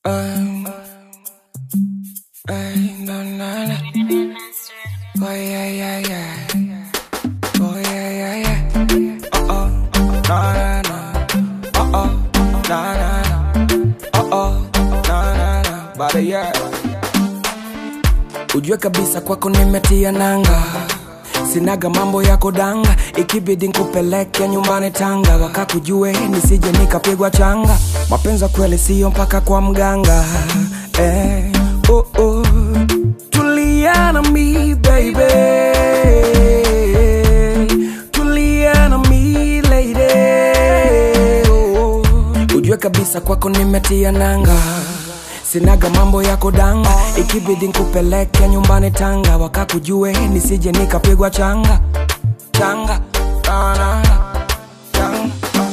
Um, ay, no, no, no. Oh, yeah, yeah, yeah. Oh, yeah, yeah, yeah. Uh oh, na, na, na. Uh oh, na, na, na. Uh oh, na, na, na. Bada, yeah. Ujue kabisa kwako nimetia nanga sinaga mambo yako danga ikibidi nkupeleke nyumbani tanga wakakujue nisije nikapigwa changa mapenzi ya kweli siyo mpaka kwa mganga eh, oh, oh. tulia na mi baby tulia na mi lady oh. ujue kabisa kwako nimetia nanga sinaga mambo yako danga ikibidi nkupeleke nyumbani tanga wakakujue nisije nikapigwa changa changa na, na, na. changa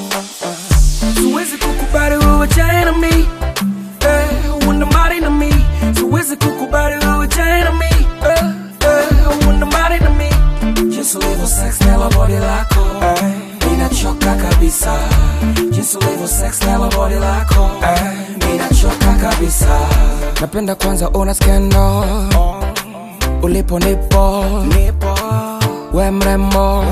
siwezi kukubali wewe chana mi eh, una mali na mi siwezi kukubali wewe chana mi eh, eh, una mali na mi jinsi ulivyo sex nela body lako eh, ninachoka kabisa jinsi ulivyo sex nela body lako eh, ninachoka kabisa napenda kwanza una skendo ulipo nipo nipo we mrembo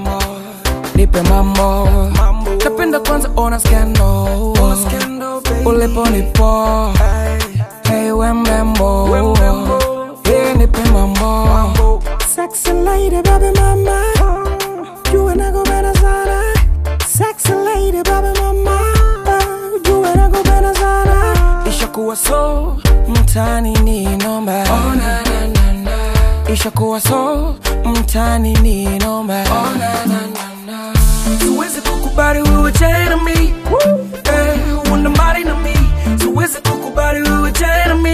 nipe mambo napenda kwanza ona skendo ulipo nipo hey we mrembo hey nipe mambo Sexy lady, baby mama. You and I go better sana. Sexy lady, baby mama. You and I go better sana. ishakuwa so mtani ni nomba oh, na, na, na, na. ishakuwa so mtani ni nomba oh, na, na, na, na. siwezi kukubali wewe tena mi eh, una mali na mi siwezi kukubali wewe tena mi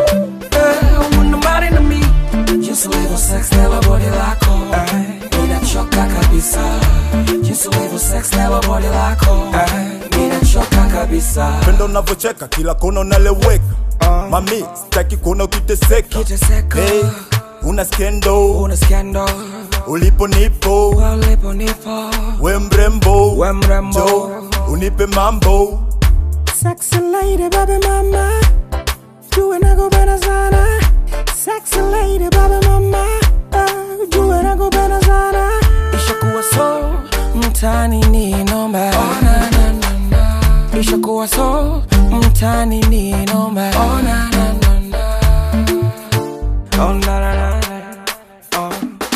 eh, una mali na mi jinsi ulivyo sex nela body lako eh, ninachoka kabisa jinsi ulivyo sex nela body lako eh, ninachoka kabisa pendo unavyocheka kila kona unaleweka mami sitaki kuona ukiteseka Ukiteseka. hey, una skendo una skendo ulipo nipo walipo nipo we mrembo we mrembo jo unipe mambo Sexy lady, baby mama. You and I go better sana. Sexy lady, baby mama. You and I go better sana. ishakuwa so mtani ni nomba oh, na, na, na, na. ishakuwa so mtani ni nomba oh, na, na, na, na. Oh, na, na, na, na. Oh.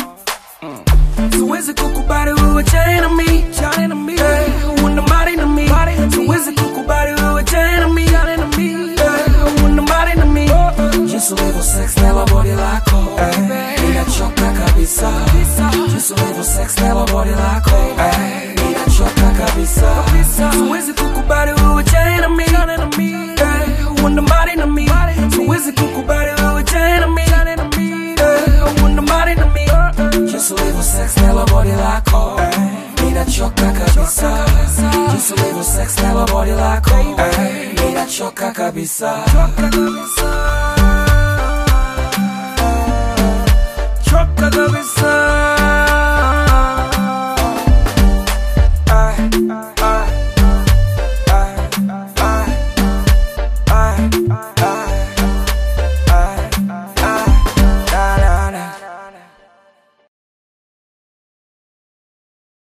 Mm. siwezi kukubali wewe tena mi chana mi eh, una mali na mi siwezi kukubali wewe tena mi chana mi eh, una mali na mi jinsi ulivyo sex nela body lako eh, ninachoka kabisa jinsi ulivyo sex nela body lako eh, ninachoka kabisa siwezi kukubali wewe tena mi eh, una mali na mi siwezi kukubali wewe tena mi eh, una mali na mi jinsi ulivyo sex nela body lako eh, ninachoka kabisa jinsi ulivyo sex nela body lako eh, ninachoka kabisa choka kabisa